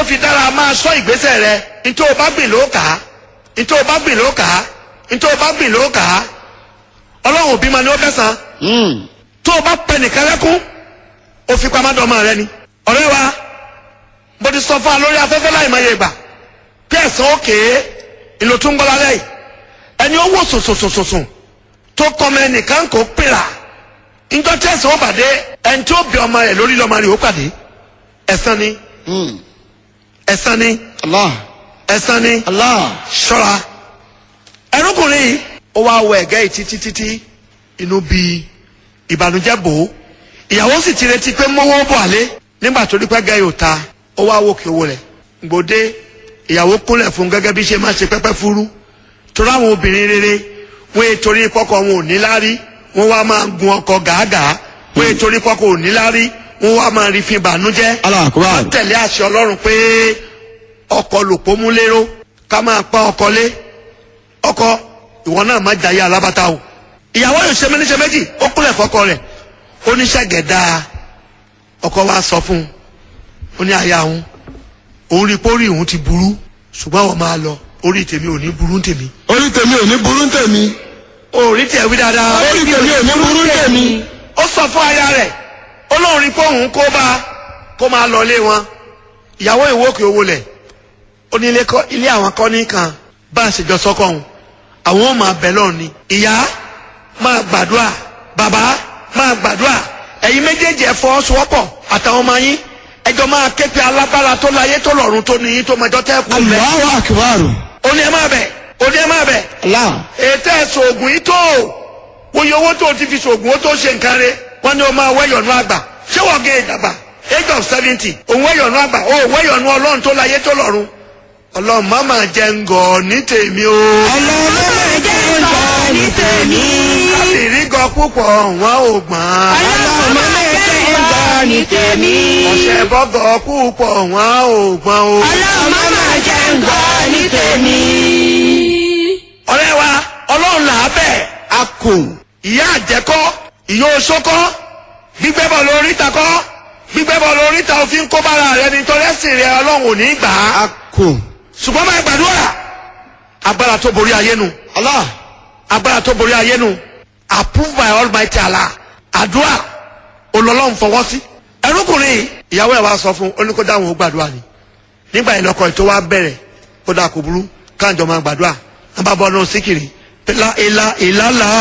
fi dára máa sọ ìgbésẹ̀ rẹ ntí o bá gbìn ló kà á ntí o bá gbìn ló kà á ntí o bá gbìn ló kà á ọlọ́run òbí ma ni ó kẹsàn Mm. tó o bá pẹ nìkan lẹ́kún o fi pamọ́ dọ́mọ rẹ ni ọ̀rẹ́ wa mo ti sọ fún wa lórí afẹ́fẹ́ láì máa yẹ gbà bí ẹ̀sán òkè ìlò tó ń gbọ́ lálẹ́ yìí ẹni ó wò sòsòsòsòsò tó kọ́mọ ẹnìkan kò pèrà njọ́ tí ẹ̀sán ó bàdé ẹni tí ó bí ọmọ rẹ̀ lórí lọ́mọ rẹ̀ ó pàdé ẹ̀sán ni Mm. ẹ̀sán ni Allah. ẹ̀sán ni Allah. ṣọ́ra ẹrúkùnrin yìí ó wá wọ ẹ̀gẹ́ yìí títí títí inú bí ìbànújẹ́ bò ó ìyàwó sì ti retí pé mọ́wọ́ bọ̀ àlé nígbà tó rí pẹ́gẹ́ yóò ta ó wá wò kí owó rẹ̀ gbòde ìyàwó kúnlẹ̀ fún gẹ́gẹ́ bí ṣe máa ṣe pẹ́pẹ́ fúrú torí àwọn obìnrin rere wọ́n èé torí pọ́kọ wọn ò ní lárí wọ́n wá máa gun ọkọ gàágàá wọ́n èé torí pọ́kọ ò ní lárí wọ́n wá máa rí fi ìbànújẹ́ Allah akbar. wọ́n tẹ̀lé àṣẹ ọlọ́run pé ọkọ lòpó mú lérò ká máa pa ọkọ lé ọkọ ìwọ náà má jayé alábàtà o ìyàwó yóò ṣe méníṣe méjì ó kúnlẹ̀ fọkọ rẹ̀ ó ní ṣẹ́gẹ̀dá ọkọ wa sọ fún un ó ní aya òun òun rí i pé orí òun ti burú ṣùgbọ́n àwọn máa lọ orí tèmi ò ní burú tèmi Orí tèmi ò ní burú tèmi. orí tẹ̀ wí dáadáa Orí tèmi ò ní burú tèmi. ó sọ fún aya rẹ̀ ó lóun rí i pé òun kó bá kó máa lọ ilé wọn ìyàwó ìwókè owó lẹ̀ ó ní ilé kọ́ ilé àwọn kọ́ ní kan bá a ṣe jọ sọ́kọ̀ ọ̀hún àwọn ò máa bẹ̀ lọ́ọ̀ ni ìyá máa gbàdúrà bàbá máa gbàdúrà ẹ̀yin méjèèjì ẹ̀ fọwọ́sowọ́pọ̀ àtàwọn ọmọ yín ẹjọ́ máa ké pe alágbára tó láyé tó lọ́run tó níyín tó mọjọ́ tẹ́ kú bẹ́ẹ̀ Allahu akbar. ó ní ẹ máa bẹ̀ ó ní ẹ máa bẹ̀ Allah. ètò ẹ̀sùn ògùn yìí tó oye owó tó ti fi sògùn ó tó ṣe nǹkan rẹ̀ wọ́n ní o máa wẹ́yọ̀nù àgbà ṣé wọ́n gé ìdàgbà age of seventy òun wẹ́yọ̀nù àgbà ó wẹ́yọ̀nù ọlọ́run tó láyé tó lọ́run ọlọ́run má máa jẹ ngọ̀ ní tèmi o Ọlọ́run jẹ́ ìjọ ní tèmi. kábìrì gan púpọ̀ wọn ò gbọ́n Ọlọ́run jẹ́ ìjọ ní tèmi. ọ̀sẹ̀ bọ́gọ̀ púpọ̀ wọn ò gbọ́n o. Ọlọ́run jẹ́ ìjọ ní tèmi. ọ̀rẹ́ wa ọlọ́run là á bẹ̀ Akùn. ìyá àjẹkọ́ ìyá oṣokọ́ gbígbẹ́ bọ̀ lórí ta kọ́ gbígbẹ́ bọ̀ lórí ta òfin kó bára rẹ nítorí ẹ̀sìn rẹ ọlọ́run ò ní gbà á Akùn. ṣùgbọ́n máa gbàdúrà agbára tó borí ayé nu Allah. agbára tó borí ayé nu approved by almighty allah àdúrà olọ́lọ́run fọwọ́ sí ẹrúkùnrin yìí, ìyàwó ẹ̀ wá sọ fún oníkódà àwọn ò gbàdúrà ni nígbà ìlọkọ ètò wa bẹ̀rẹ̀ kódà kò burú káàjọ máa gbàdúrà wọn bá bọ́ ọ́nà síkìrì ìlà ìlà ìlà là